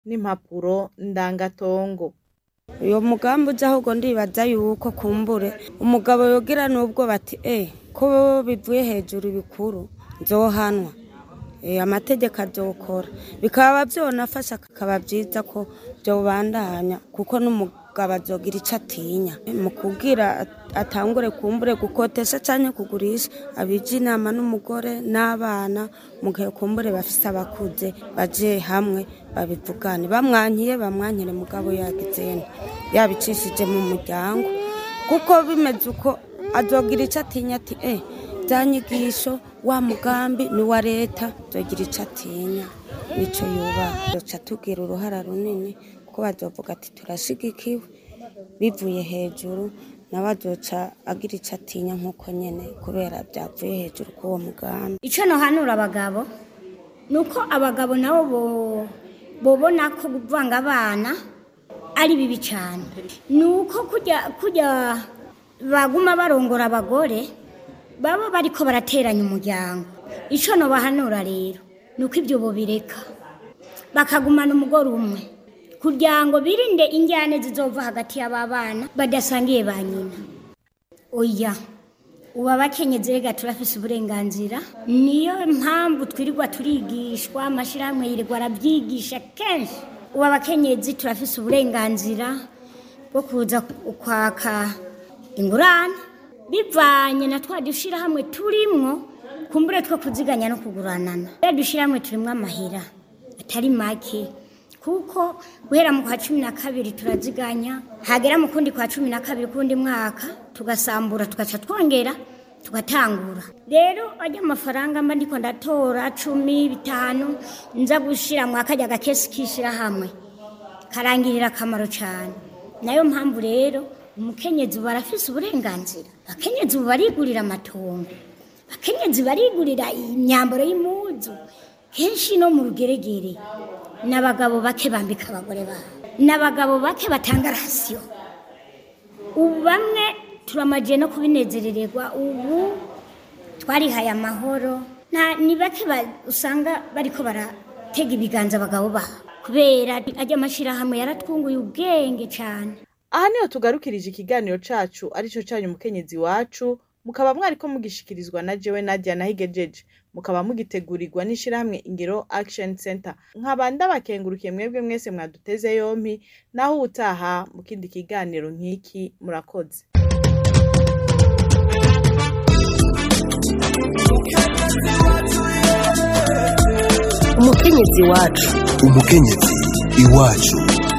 n'impapuro ndangatongo uyo mugambi uje ahubwo ndibaza yuko kumbure umugabo yogira n'ubwo bati eh ko bivuye hejuru bikuru nzohanwa eh amategeko azokora bikaba byonafasha akaba byiza ko byobandanya kuko n'umugabo azogira icyo atinya mu kubwira atangure kumbure gukotesha cyane kugurisha abije inama n'umugore n'abana mu gihe kumbure bafise abakuze baje hamwe babivugane bamwankiye bamwankire mugabo yagizene yabicishije mu muryango kuko bimeze uko azogira icyo atinya ati eh bya nyigisho wa mugambi ni wa leta azogira icyo atinya nicyo yubaha duca tugira uruhara runini kuko bazovuga ati turashigikiwe bivuye hejuru nawe azoca agira icyo atinya nk'uko nyine kubera byavuye hejuru k'uwo mugambi icyo nohanura abagabo ni uko abagabo nabo bobona ko kuvanga abana ari bibi cyane ni uko kujya kujya baguma barongora abagore baba bari ko barateranya umuryango icyo nobahanura rero ni uko ibyo bobireka bakagumana umugore umwe kugira ngo birinde injyane zizova hagati y'aba bana badasangiye ba nyina oya ubu abakenyezi rega turafise uburenganzira niyo mpamvu twirirwa turigishwa amashyirahamwe yirirwa arabyigisha kenshi ubu abakenyezi turafise uburenganzira bwo kuza kwaka ingurane bivanye na twa dushyirahamwe turimwo kumbure two kuziganya no kuguranana rero dushyirahamwe turimwo amahera atari make kuko guhera mu kwa cumi na kabiri turaziganya hagera mu kundi kwa cumi na kabiri kundi mwaka tugasambura tugaca twongera tugatangura rero ajya amafaranga mba ndiko ndatora cumi bitanu nza gushira mu akajya gakesi k'ishyirahamwe karangirira akamaro cyane nayo mpamvu rero umukenyezi ubu arafise uburenganzira abakenyezi ubu barigurira amatongo abakenyezi barigurira imyambaro y'impuzu kenshi no mu rugeregere n'abagabo bake bambika abagore babo n'abagabo bake batanga rasiyo ubu bamwe turamagiye no kubinezerererwa ubu twarihaye amahoro ni bake usanga bariko baratega ibiganza abagabo babo kubera ajya amashyirahamwe yaratwunguye ubwenge cyane aha niho tugarukirije ikiganiro cacu arico canyu umukenyezi wacu mukaba mwariko mugishikirizwa na jewe nadia nahigejeje mukaba mugitegurirwa n'ishirahamwe ingero action center nkaba ndabakengurukiye mwebwe mwese mwaduteze yompi naho ubutaha mu kindi kiganiro nk'iki murakoze umukenyezi wacu umukenyezi iwacu